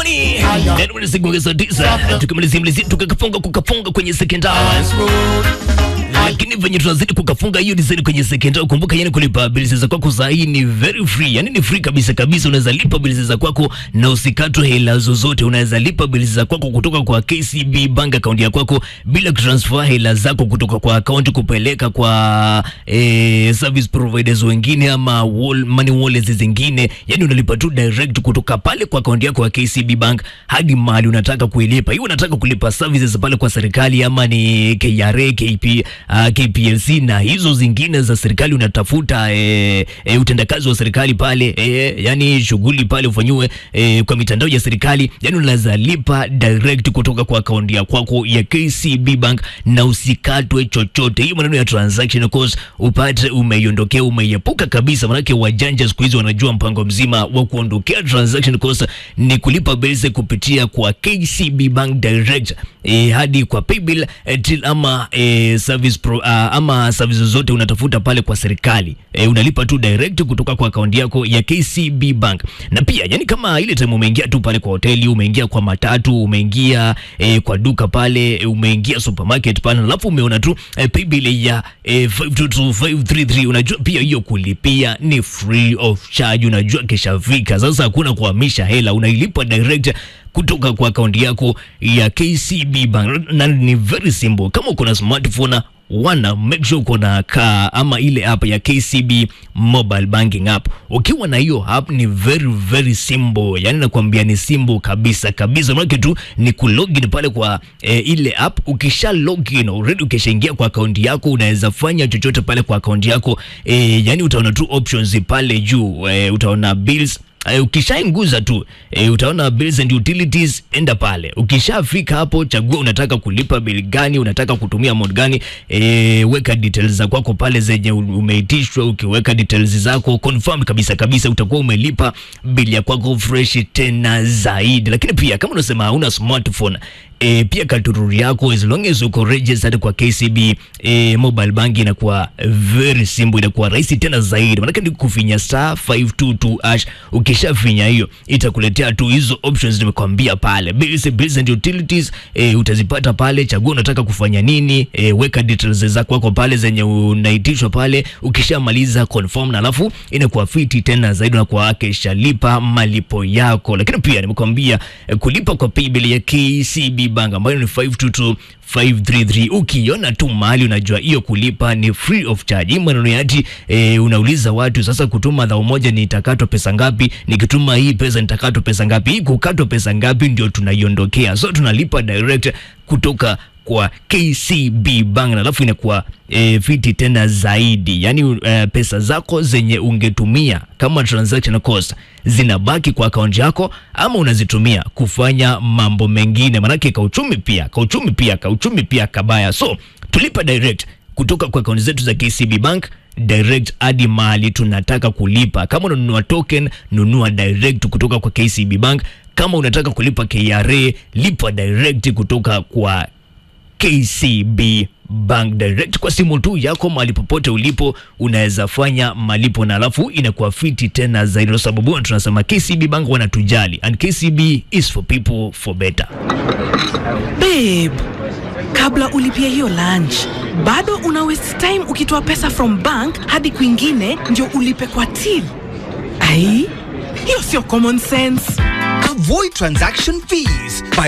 ndani neno ni siku saa tisa tukimalizia malizia tukakafunga kukafunga kwenye sekondari lakini venye tunazidi kukafunga hiyo design kwenye sekondari, kumbuka yani kulipa bills za kwako saa hii ni very free, yani ni free kabisa kabisa. Unaweza lipa bills za kwako na usikatwe hela zozote. Unaweza lipa bills za kwako kutoka kwa KCB bank account ya kwako bila kutransfer hela zako kutoka kwa account kupeleka kwa eh, service providers wengine ama wall, money wallets zingine. Yani unalipa tu direct kutoka pale kwa account yako ya KCB bank hadi mahali unataka kuilipa. Hiyo unataka kulipa services pale kwa serikali ama ni KRA, KP, uh, KPLC na hizo zingine za serikali unatafuta e, e, utendakazi wa serikali pale e, yani shughuli pale ufanyiwe e, kwa mitandao ya serikali, yani unaweza lipa direct kutoka kwa akaunti ya kwako ya KCB Bank na usikatwe chochote. Hiyo maneno ya transaction cost upate umeiondokea, umeiepuka kabisa, manake wajanja siku hizi wanajua mpango mzima wa kuondokea transaction cost ni kulipa bills kupitia kwa KCB Bank direct e, hadi kwa paybill e, till ama e, service pro, uh, ama services zote unatafuta pale kwa serikali e, unalipa tu direct kutoka kwa akaunti yako ya KCB Bank. Na pia yani, kama ile time umeingia tu pale kwa hoteli, umeingia kwa matatu, umeingia e, kwa duka pale, e, umeingia supermarket pale, alafu umeona tu e, paybill ya e, 522533 unajua pia hiyo kulipia ni free of charge, unajua kishafika sasa, hakuna kuhamisha hela, unailipa direct kutoka kwa akaunti yako ya KCB Bank na ni very simple. Kama uko na smartphone wana make sure uko na ka ama ile app ya KCB mobile banking app. Ukiwa na hiyo app ni very very simple, yani nakwambia ni simple kabisa kabisa, maana tu ni kulogin pale kwa e, ile app. Ukisha login already, ukishaingia kwa akaunti yako, unaweza fanya chochote pale kwa akaunti yako e, yani utaona tu options pale juu e, utaona bills Uh, ukishainguza tu uh, utaona bills and utilities, enda pale. Ukishafika hapo, chagua unataka kulipa bili gani, unataka kutumia mode gani. Uh, weka details za kwako pale zenye umeitishwa. Ukiweka details zako confirm kabisa kabisa, utakuwa umelipa bili ya kwako fresh tena zaidi. Lakini pia kama unasema hauna smartphone E, pia katururi yako as long as uko registered kwa KCB e, mobile bank inakuwa very simple, inakuwa rahisi tena zaidi, maanake ni kufinya star 522 hash. Ukishafinya hiyo itakuletea tu hizo options nimekwambia pale, bills, bills and utilities e, utazipata pale. Chagua unataka kufanya nini e, weka details zako kwako pale zenye unaitishwa pale. Ukishamaliza confirm, na alafu inakuwa fiti tena zaidi, unakuwa akishalipa malipo yako. Lakini pia nimekwambia e, kulipa kwa paybill ya KCB bank ambayo ni 522533 ukiona tu mahali unajua hiyo kulipa ni free of charge. Hii maneno yati e, unauliza watu sasa, kutuma dhao moja nitakatwa pesa ngapi? Nikituma hii pesa nitakatwa pesa ngapi? Hii kukatwa pesa ngapi ndio tunaiondokea, so tunalipa direct kutoka kwa KCB Bank na alafu inakuwa e, fiti tena zaidi, yaani e, pesa zako zenye ungetumia kama transaction cost zinabaki kwa akaunti yako, ama unazitumia kufanya mambo mengine, manake kauchumi pia kauchumi pia kauchumi pia kabaya. So tulipa direct kutoka kwa akaunti zetu za KCB Bank direct hadi mahali tunataka kulipa. Kama unanunua token, nunua direct kutoka kwa KCB Bank. Kama unataka kulipa KRA, lipa direct kutoka kwa KCB Bank direct kwa simu tu yako, mahali popote ulipo unaweza fanya malipo, na alafu inakuwa fiti tena zaidi, kwa sababu tunasema KCB Bank wanatujali, and KCB is for people for better. Babe, kabla ulipia hiyo lunch bado una waste time ukitoa pesa from bank hadi kwingine ndio ulipe kwa till. Ai, hiyo sio common sense. Avoid transaction fees by